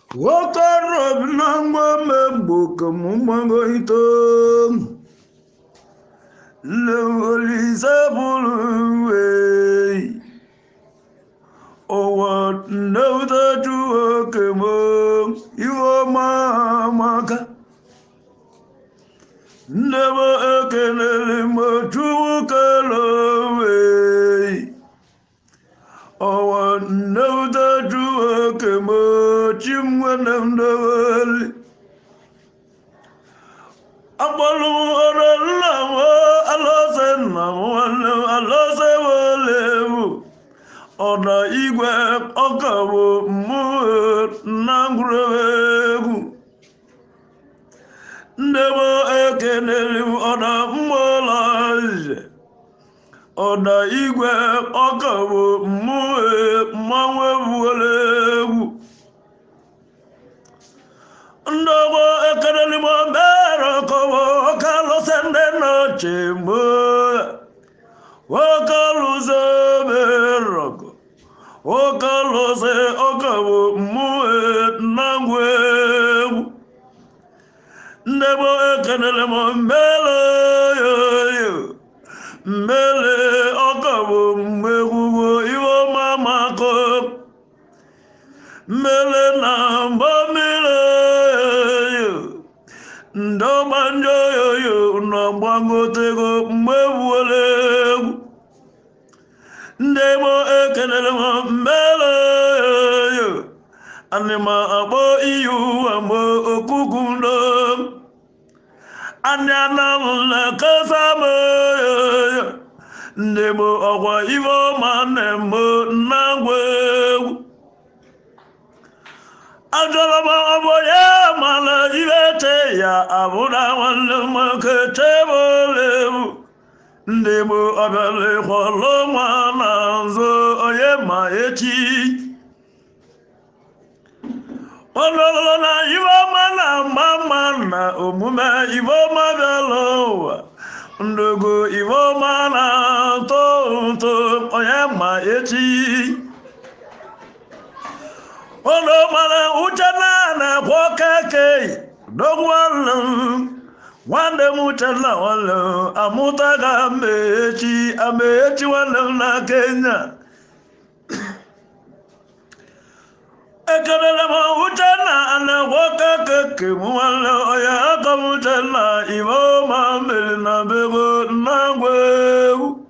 Wakaro binangwa membo kamumango ito Lewaliza buluwe Owa nauta juwa kemo Iwa mamaka Never ekenele majuwa kalawe Owa nauta juwa kemo Chimwa namdawali Akpọlụ ọrụ nna m alọse nna m nwanne m alọse welewu ọda igwe ọka bụ mmụọ na ngwuregwu nne m ekenere m ọda mmụọla eze ọda igwe ọka bụ mmụọ mmanwụ egwuregwu ndọgbo ekelelimo mere kọwa ọkalụsị ndị nọchi mgbe ọkalụsị merọkọ ọkalụsị ọkabụ mmụọ na ngwa egwu ndegbo ekelelimo mmele yoyo mmele ọkabụ mgbe egwugwo iwe ọma makọ mmele na mgbe mmiri ndọgbanjọ yoyo nọgbagotego mgbe egwuola egwu ndị gboo ekelere m mmele yoyo anịma akpọ iyi ụwa mgbe okuku ndo anyị anamụla kasa m yoyo ndị gboo ọkwa ife ọma na-eme na ngwa egwu ajọrọba ọbọ ya mana iwete ya abụra nwanne m nwoke chebụlewu ndị bụ ọbịala kwọrọ nwa na nzo onye ma echi ọlọlọ na iwe ọma na mma mma na omume iwe ọma bịala ụwa ndogo iwe ọma na atọ ụtọ onye ma echi Ono mara uchana na kwa kake dogwalo wande mutana walo amutaga mechi amechi walo na Kenya ekelele ma uchana na kwa kake mwalo ya akamutana ivo ma mbele na bego na gwewu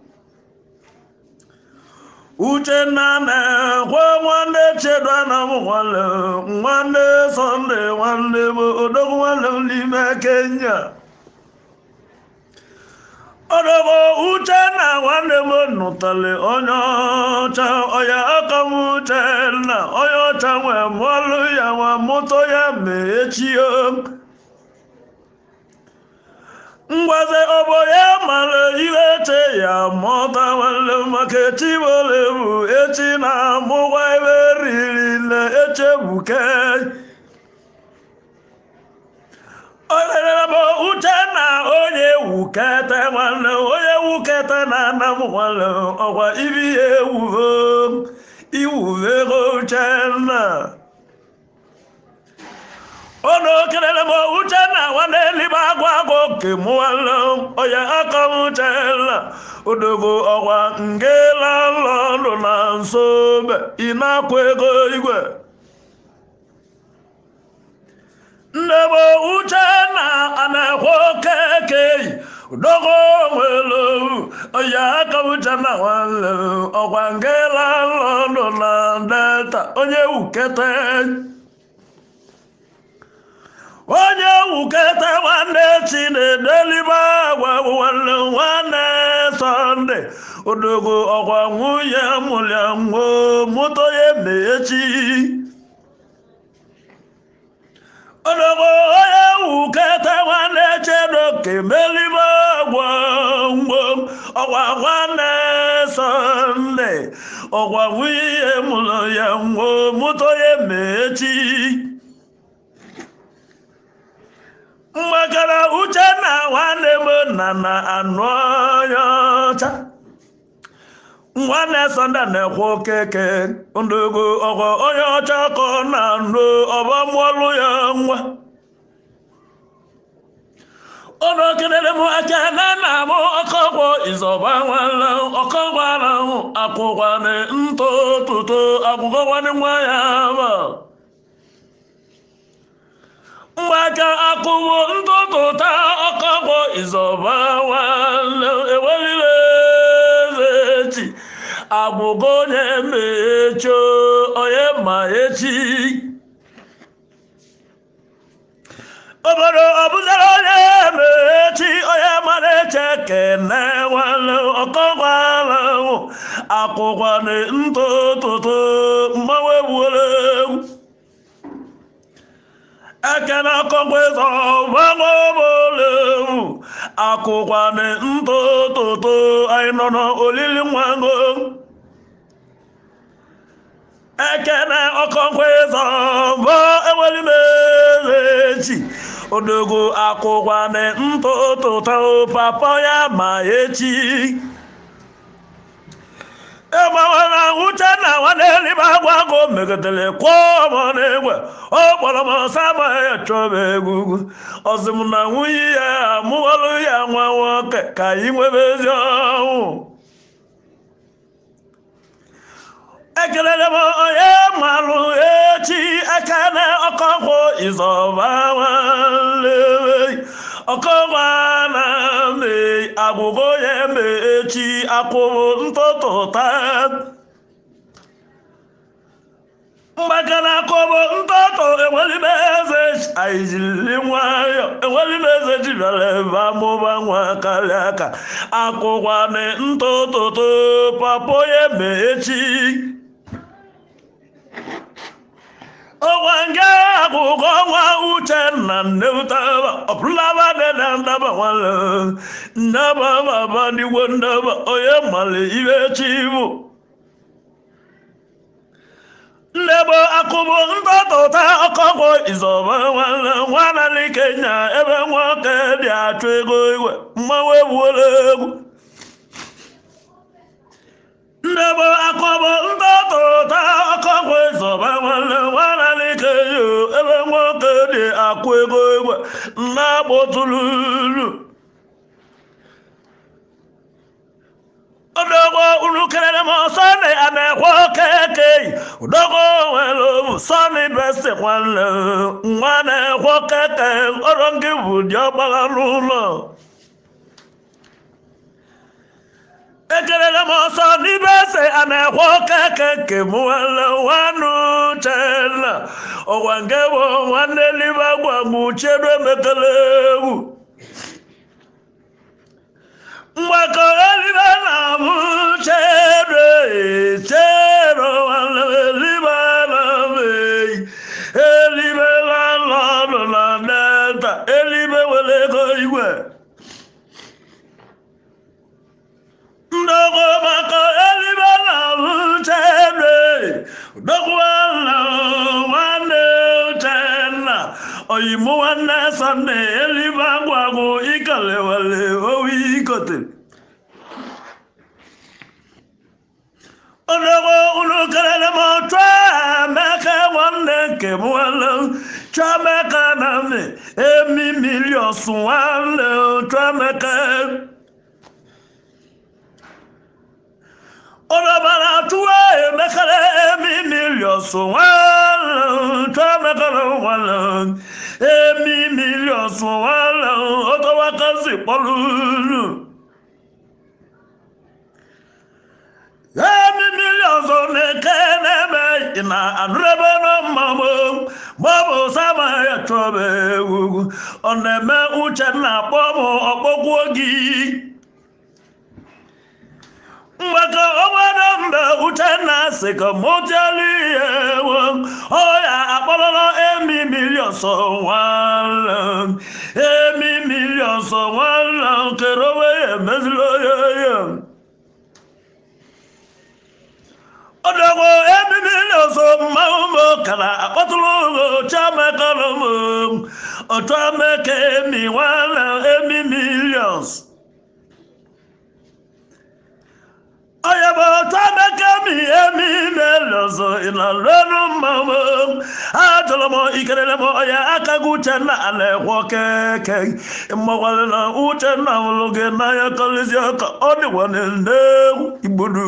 uchenna na-ekwe nwanne chedwa na m nwanne nwanne sọnde nwanne m odogwu nwanne m n'ime kenya odogwu uchenna nwanne m nụtali onye ọcha ọya aka m uchenna onye ọcha nwee mụọlụ ya nwa mụtọ ya mee echio ngwaze ọbọ ya mara ihe eche ya mụta nwanne maka echi bole bụ echi na-amụkwa ebe riri na echebuke olerebe uche na onye wukete nwanne onye wukete na ana m nwanne ọkwa ibi ya ewuvo iwuvego uchenna ono kelele mo uchenna nwanne libe agwa agwa oke mụwalụ onye aka m uchenna odogo ọkwa ngela lọnụ na nsobe ịna-akwa ego igwe ndebo uchenna ana-ekwe oke keyi odogo nwere onye aka m uchenna nwanne ọkwa ngela lọnụ na delta onye wukete onye wukete nwanne chinedelibe agwa nwanne nwanne sọnde odogo ọkwa nwunye mụlya nwo moto ya emechi odogo onye wukete nwanne chedoke melibe agwa ngwo ọkwa nwanne sọnde ọkwa nwunye mụlụ ya nwo moto ya emechi mgbakara uchenna nwanne m nna na anụ ọya ọcha nwanne sọnde na-ekwe okeke ndụgo ọgọ onye ọcha ka ọ na-anụ ọba mụọlụ ya nwa ọnụ kelere m aka na nna m ọkọgwọ ịzọba nwanne ọkọgwara akwụkwane ntụtụtụ akwụkwọkwane nwa ya ba mgbaka akụwo ntụtụta ọkọgwọ ịzọba nwanne ewelile echi agbụgo onye mecho onye ma echi obodo ọbụzara onye mechi onye mara eche kene nwanne ọkọgwara akwụkwane ntụtụtụ mmanwụ egbuola egwu ekene akọgwezọ gbanweobolewu akwụkwane ntụtụtụ anyị nọ n'olili nwango ekene ọkọgwezọ bụ ewelimeechi odogwu akwụkwane ntụtụtụ papa ya ma echi ịgbawara uchenna nwanne eluigwe agwago megotere kwụọ m n'egwe ọ kpọrọ m sama ya chọba egwu ọzụ m na nwunye ya amụọlụ ya nwa nwoke ka anyị nwebe ezi ọnwụ ekelere m onye malụ echi ekene ọkọkwụ ịzọba nwanne ọkọgwa na me agwụgo ya eme echi akwụrụ ntụtụta mgbakana akụbụ ntụtụ enwelime eze anyị jiri nwayọ enwelime eze ji bịara ebe amụba nwa karịa ka akwụkwa na ntụtụtụ papa ya eme echi ọgwa nga agụgọ nwa uchenna nnewutaba ọbụlaba dị na ndaba nwale ndaba baba ndigwo ndaba onye mali ibe chi bụ ndebo akụbụ ntọtụta ọkọgwọ izọba nwanne nwana n'ikenya ebe nwoke dị achụ ego igwe mmanwụ egbuola egwu ndebo akọbọ ntọtụta ọkọgwọ ịzọba nwanne nwana n'ike yo ebe nwoke dị akwụ ego egwe na-agbotululu odogwo unu kelere m sọni a na-ekwe okeke udogwo nwere obu sọni besti nwanne nwa na-ekwe okeke ọrụ gị bụ dị ọgbara n'ụlọ ekelere m ọsọ n'ibe ese a na-ekwe okeke nke m nwanne nwanne uchenna ọgwa nke bụ nwanne eluigwe gwa m chiedu emekele egwu mgbakọ eluigwe na m chedu chedu nwanne eluigwe na m eyi eluigwe na nọdụ na delta eluigwe nwere ego igwe ndogo maka elibe na uchenna dogwana nwanne uchenna oyimu nwanne sọnde elibe agwagwụ ikelewele owi ikote odogo unu kelele m chọọ emeka nwanne nke m nwanne chọọ emeka na mme emi miliọs nwanne chọọ emeka ọlọ́bàrà túwé mẹ́kẹ́lẹ́ èmi mílíọ̀sù wọn tó mẹ́kẹ́lẹ́ wọn lọ èmi mílíọ̀sù wọn lọ ó tó wá kán sí pọ́lúlù. èmi mílíọ̀sù ní kẹ́nẹ́mẹ́ ìnà àdúrẹ́bẹ́ náà mọ̀ mọ́ bọ́ọ̀bù sábà ẹ̀tọ́ bẹ́ẹ̀ wù ọ̀nà ẹ̀mẹ́ uche nà pọ́ọ̀mù ọ̀kpọ́kú ogi. mgbakọ obodo mba uchenna si ka mụtiali ewo ọya akpọrọla emi milion so nwanne emi milion so nwanne kere onwe ya emeziri onye ya ọdọgwo emi milion so mmanwụ m kara akpọtụrụ ụlọ chiamekalụm otu ameke emi nwanne emi milions onye bụ tamekemi emi na-elozo ịnalụelu mmanwụ ajụrụ m ikelele m onye aka gị uchenna na-ekwe keke mgbakwale na uchenna hụrụ gị n'anya kọlizi ọka ọ dịkwa n'egwu igbodu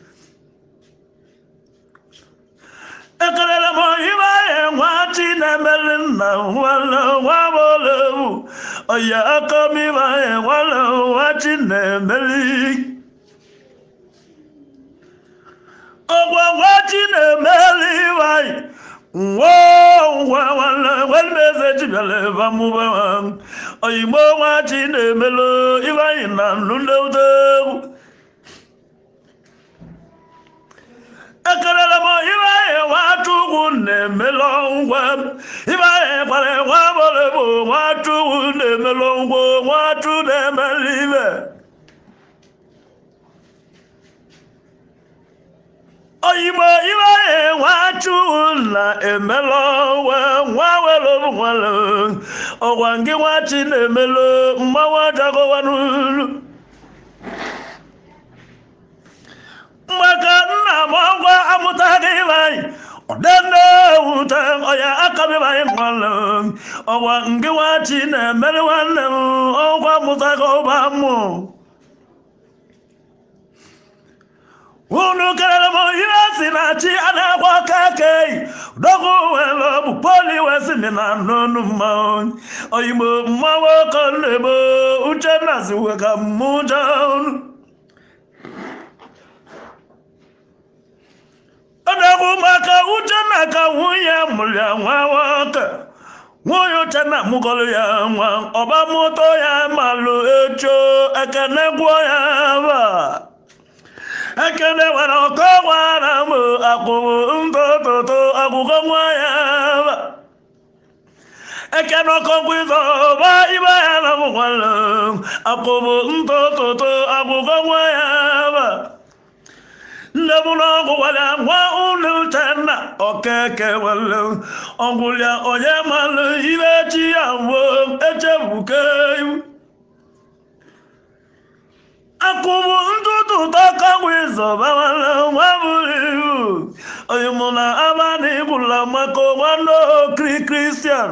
ekelele m ibe anyị nwa chi na-emeli nna nwanne nwa bụlewu onye aka m ibe anyị nwanne nwa chi na-emeli ọgwa nwa chi na-emeli ibe anyị nwa ngwa nwanne nwanne eze chi bịara ebe amụba oyigbo nwa chi na-emelu ibe anyị na nnu ndị egwu ekelele m ibe anyị nwachukwu na-emelụ ngwa ibe anyị kwara nwa bụrụ bụ nwachukwu na-emelụ ngwa nwachu na-emeli ibe oyigbo ibe anyị nwachukwu na-emelụ ngwa nwa were bụ nwere ọgwa ngị nwachi na-emelụ mmanwụ jagọwanulu mgbaka nna m ọgwa amụtaghị anyị ọdenne ewute ọya akabịbaghị nwanne ọgwa ngị nwachi na-emere nwanne m ọgwa amụtaghị ọba mmụ unu kelere m ihe si na chi a na-agba aka kei dogo were bụ poli wesimi na n'onu mmanwụ oyigbo mmanwụ ọkọ na-ebo uchenna ziwe ka mmụja unu ọdọgwu maka uchenna ka nwunye mụrụ ya nwa nwoke nwunye uchenna mụgọrọ ya nwa ọba moto ya malụ echo ekene gwuo ya ba ekene nwere ọkọ gwara m akwụrụ ntototo agwụgọ nwa ya ba ekene ọkọgwụ ịzọba ibe ya na m nwere akwụrụ ntototo agwụgọ nwa ya ba nne m n'ọgwụ wale nwa unu uchenna okeke wale ọgwụlịa onye malụ ibe chi ya mbụ echebuke iwu akụbụ ntụtụ tọkọgwụ ịzọba nwanne nwa bụrụ iwu onye mụ na abalị gwụla maka nwanne okiri kristian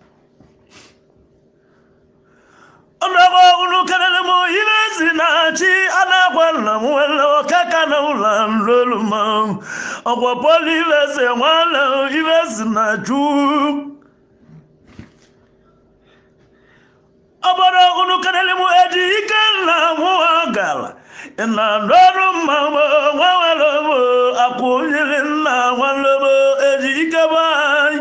ọnụọgụ unu kelere m ihe si na chi a na-agwa nna m nwere ọkaka na ụlọ nlolu ma ọgwa poli ivesi nwanne ivesi na chu obodo unu kelere m eji ike nna m gara na ndọrụ mma nwa nwere m akwụ nyere nna nwanne m eji ike be anyị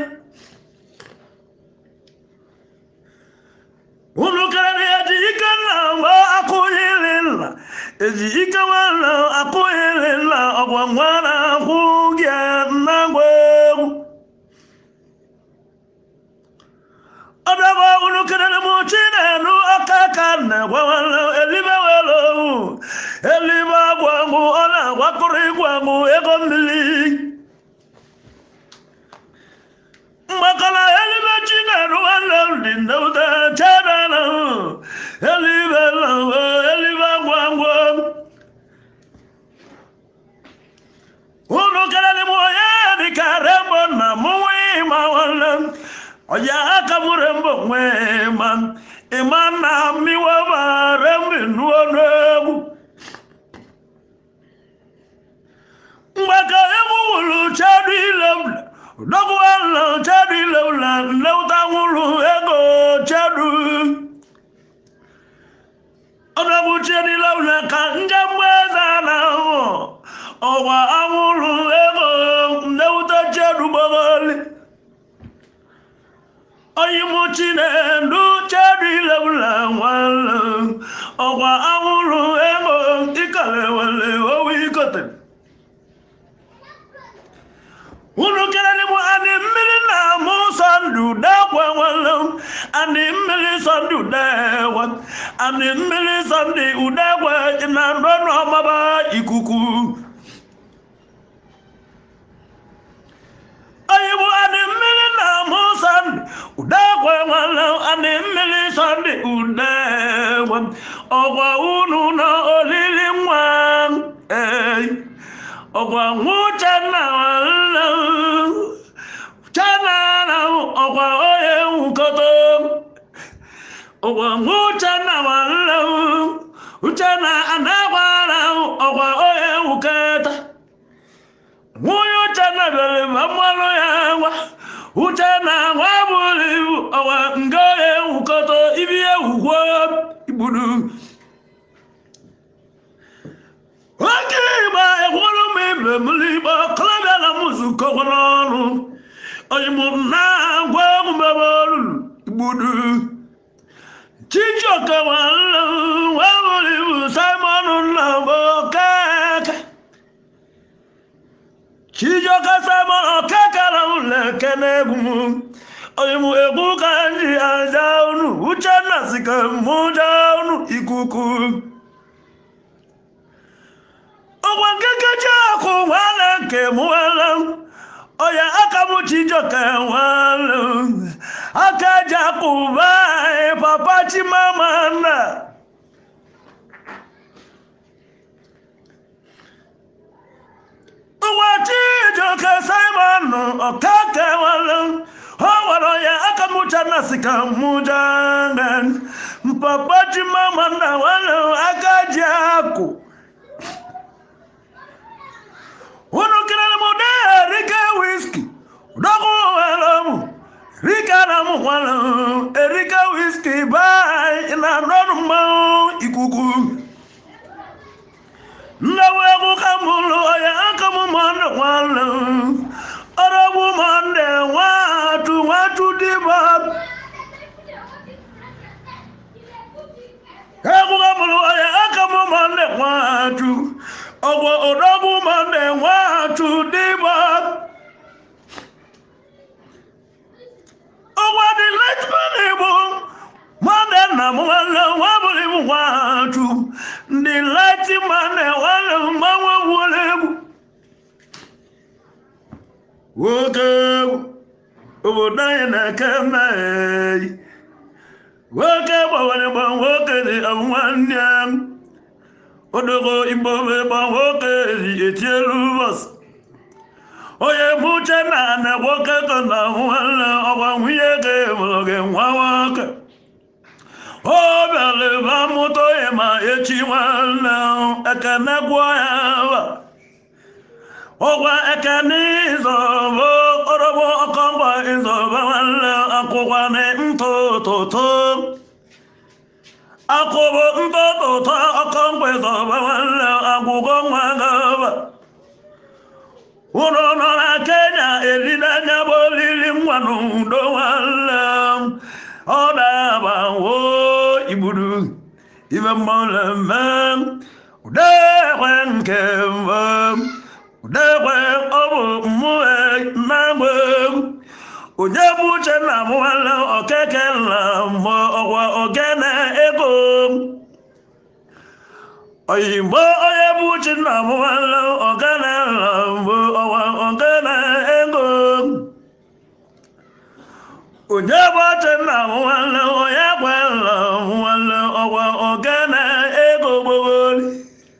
unu kelere eji ike nna mgbe akụghịrị nna eji ike nwanne akụghịrị nna ọgwa nwa na-akwụ gị nna gwa egwu ọdọgba unu kelere m chinelu aka ka na-egwa nwanne elibe were owu elibe agwa mụ ọ na-agwakọrọ ịgwa mụ ego mmiri mgbakọla elibe chinedu nwanne m dị nnewute chebe na elibe na elibe agwa ngwa unu kelere m onye dịka rembo na mụnwe ịma nwanne m onye aka m rembo nwe ma ịma na mmiwe ma rembi nuo n'egwu mgbaka egwu wuru chedu ile m dọgwala chedu ile ụla nleuta nwụrụ ego chedu ọdọgwu chedu ile ụla ka nje mgbe eze na ahụ ọgwa anwụrụ ego nleuta chedu gbogoli oyimu chinedu chedu ile ụla nwale ọgwa anwụrụ ego ikalewele owu ikote unu kelere m adị mmiri na mụ sọndụ dekwe nwere adị mmiri sọndụ dekwe adị mmiri sọndụ udekwe na ndọnụ ọmaba ikuku oyibo adị mmiri na mụ sọndụ udekwe nwere adị mmiri sọndụ udekwe ọgwa unu na olili nwa ee ọkwa nwụchanna nwanne uchenna na ọkwa onye nwụkọta ọkwa nwụchanna nwanne uchenna anagbara ọkwa onye nwụkọta nwunye uchenna bịara ma mmanụ ya nwa uchenna nwa bụrụ ibu ọkwa nga onye nwụkọta ibi ewugwo igburu oke ịgba ekwuru m ibe m n'igbo kọlọbịa na m zukọkwa n'ọnụ oyimụ na agwa omume olulu igbudu chijioke nwanne nwa bụrụ ibu simon nnabo keke chijioke simon okeke na ụlọ ekene egwu m oyimụ egwu ka nji aja unu uchenna si ka mụ jaa unu ikuku ọgwa nkekechi akụ nwanne nke m nwanne onye aka m chijoke nwanne aka ji akụ anyị papa chimamanda nwa chijoke simon ọkake nwanne ọ gwara onye aka m channa si ka m jangan papa chimamanda nwanne aka ji akụ unu kelere m ụdị erika wiski ụdọkụ nwere m rika na m nwere erika wiski bai na ndọrụ mmanwụ ikuku nnewu egwu ka m lụ ya aka m mọnde nwanne ọrọgbu mọnde nwatu nwatu dịba egwu ka m lụ ya aka m mọnde nwatu ọgwọ ọdọgbu mọnde nwatu dịba ọgwọ dị letman igbo mọnde nna m nwanne nwa bụrụ ibu nwatu ndị letman nwanne mgbanwe wụrụ egwu nwoke egwu obodo anyị na-eke mmehie nwoke gbanwere gba nwoke dị nwanne ya odogo igbo gba nwoke dị etielu ụbọchị onye bụ uche na na nwoke ka na nwanne ọgwa nwunye ga-emụrụ gị nwa nwoke ọ bịara ebe amụta onye ma echi nwanne ekene gwụọ ya ba ọgwa ekene ịzọbụ ọrọbụ ọkọngwa ịzọba nwanne akwụkwa na ntụtụtụ akwụbụ ntụtụtụ ọkọngwa ịzọba nwanne agwụgwọ nwa gaba ụlọ nọ na kenya elidanya bụ olili nwa n'udo nwanne ọ na-agbawo igburu ibe mmemme udekwe nke mbụ udekwe ọ bụ mmụọ na-agba egwu onye bụ uche na nwanne okeke na mbụ ọgwa ogene ego oyigbo onye bụ uche na nwanne ogene na mbụ ọgwa ogene ego onye bụ uche na nwanne onye gwe na nwanne ọgwa ogene ego gbogboli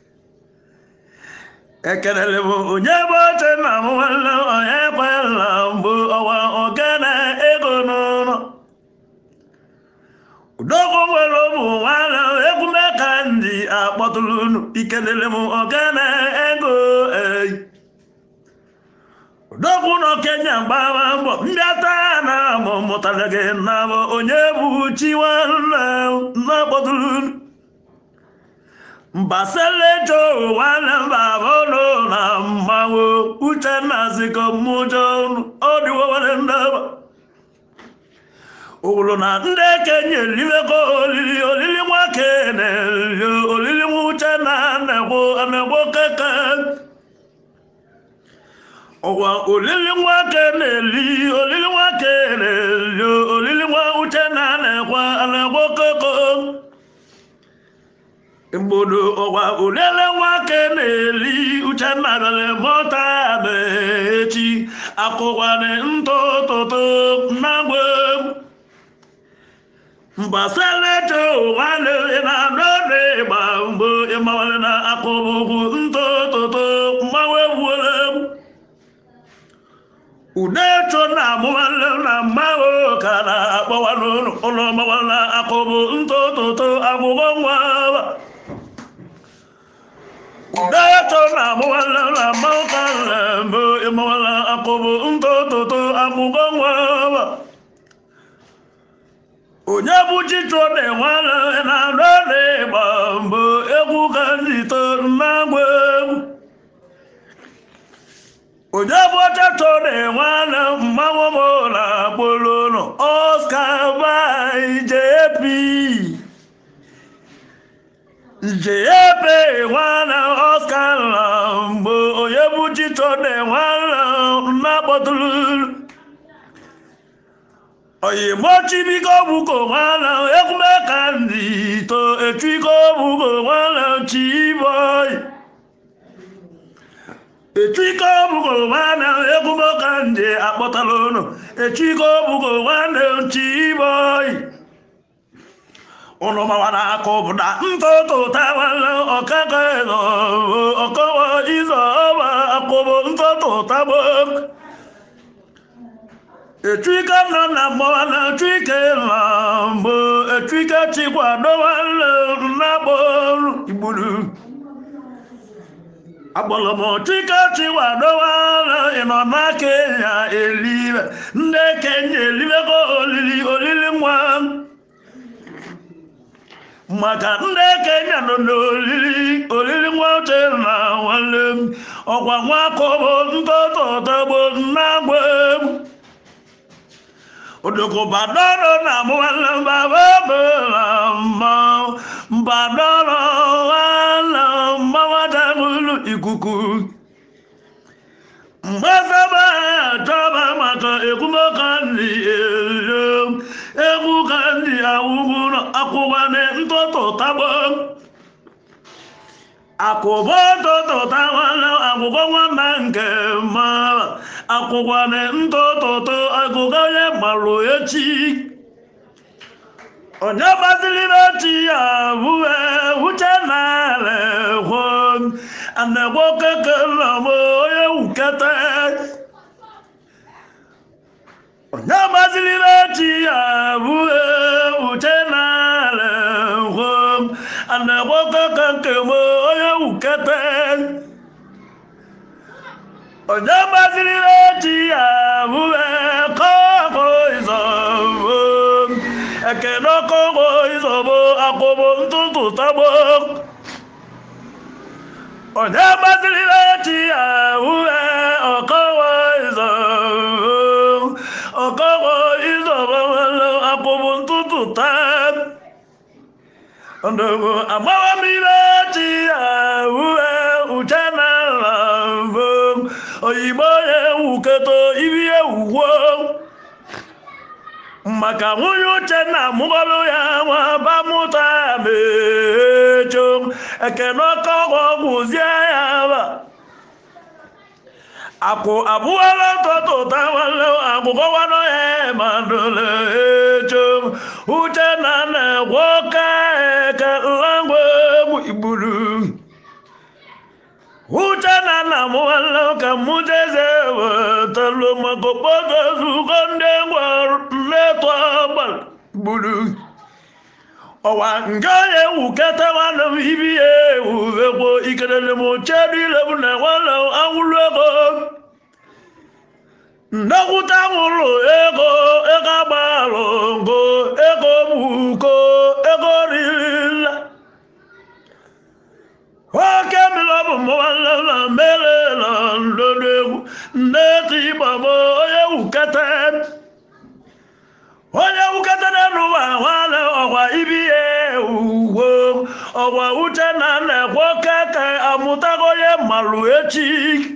ekelele bụ onye bụ oche na m nwanne onye kwela mbụ ọwa ogene ego n'ụlọ udogwu nwere ụmụ nwanne ekwume ka ndị akpọtụrụ unu ikelele m ogene ego eyi udogwu nọ kenya gbara mbọ mbịata na mụ mụtara gị na bụ onye bụ chi nwanne na-akpọtụrụ unu mbaselejo nwanne mbabolo na mmanwụ uchenna ziko mmụjọ ọdịwo nwere ndaba owulu na ndị ekenye elimego olili olili nwake na-eli olili nwa uchenna na-egbo na-egbo keke ọgwa olili nwake na-eli olili nwake na-eli olili nwa uchenna na-egwa na-egbo keke mgbodo ọgwa olele nwake na-eli uchenna bịara mọta bụ echi akụkwana ntụtụtụ na mgbe mbasaleto nwanne ị na-adọ n'ịgba mgbe ịmawale na akụbụkwu ntototo mmanwe wuola egwu udeto na amụwale na mmanwe ka na-akpọwa n'ụlọ ụlọ mawale na akụbụ ntototo agwụgwọ nwa udeto na amụwale na mmanwe ka na-eme ịmawale akụbụ ntototo agwụgwọ nwa onye bụ chicho na-enwere na-adọ n'ịgba mbụ egwu ka nzito na-agba egwu onye bụ chicho na-enwere mmanwụ m na akpụlụnụ Oscar by JP JP nwana Oscar na mbụ onye bụ chicho na-enwere na-akpọtụrụ oyimochibiko buko nwana ekume kandi to etwiko buko nwana chiboy etwiko buko nwana ekume kandi akpọtalono etwiko buko nwana chiboy ụnụ mawana akụbụda ntoto tawala ọkaka ezo ọkọwa izo ọba akụbụ ntoto tabo etwike nọ na mgbọwala etwike na mbụ etwike chikwadowala na-agbọrụ igburu agbọlọmọ twike chikwadowala ịnọ na kenya elibe ndị kenya elibego olili olili nwa maka ndị kenya nọ n'olili olili nwa oche na nwanne m ọkwa nwa akọbọ ntọtọtagbo na-agba egwu odoko badoro na mwana baba bela ma badoro wala mama tamulu ikuku mbasaba toba maka ekumo kandi elo eku kandi awuguno akubane ntoto tabo akụbọ toto tawala akwụkwọ nwamba nke ma akwụkwane ntototo agụga onye gbarụ echi onye gbaziri n'echi ya bụe uche na hụ anagbo keke na m onye wukete onye gbaziri n'echi ya bụe uche na hụ anagbo keke nke m onye wukete onye gbaziri echi ya bụe kọkọ izọbo ekene kọkọ izọbo akwụbụ ntụtụ tagbo onye gbaziri echi ya bụe ọkọwa izọbo ọkọwa izọbo akwụbụ ntụtụ tab ndogo agbawa mmiri echi ya bụe uche na mbụ oyibo ewuketo ibi ewuwo maka nwunye uchenna mụgọrụ ya nwa bamụta mecho ekene ọkọgwọ gwụzie ya ba akwụ abụọla tọtụta nwanne agbụgọwanọ ya madole echo uchenna na-egwe ọka eke nlangwa egwu igburu uchenna na mụwala ka mụjeze wetalo maka okpoto zugo ndị ngwa nletụ agbara gburu ọwa nke onye wukete nwanne m ibi ya ewuvekwo ikelele m chedilebụ na nwanne m anwụrụ ego nnekwute anwụrụ ego ego agbalụ ngo ego buko ego ririla oke mmiri ọ bụ mụnwanne na mere na ndodo egwu nneti ịgbamo onye wukete onye wuketara n'ụwa nwanne ọgwa ibi ya ewuwo ọgwa uche na na-ekwe keke amụtago onye mmalụ echi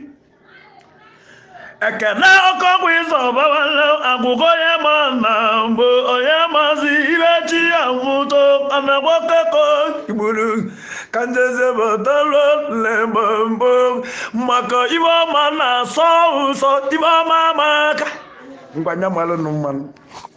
ekene ọkọgwụ ịzọ ọbawale agwụgọ onye ma na mbụ onye mazi ibe chi ya mụto anagbo keko igburu ka njeze batalo lembombo maka ibe ọma na-asọ ụsọ ibe ọma amaka ngwanya malụ nụ mmanụ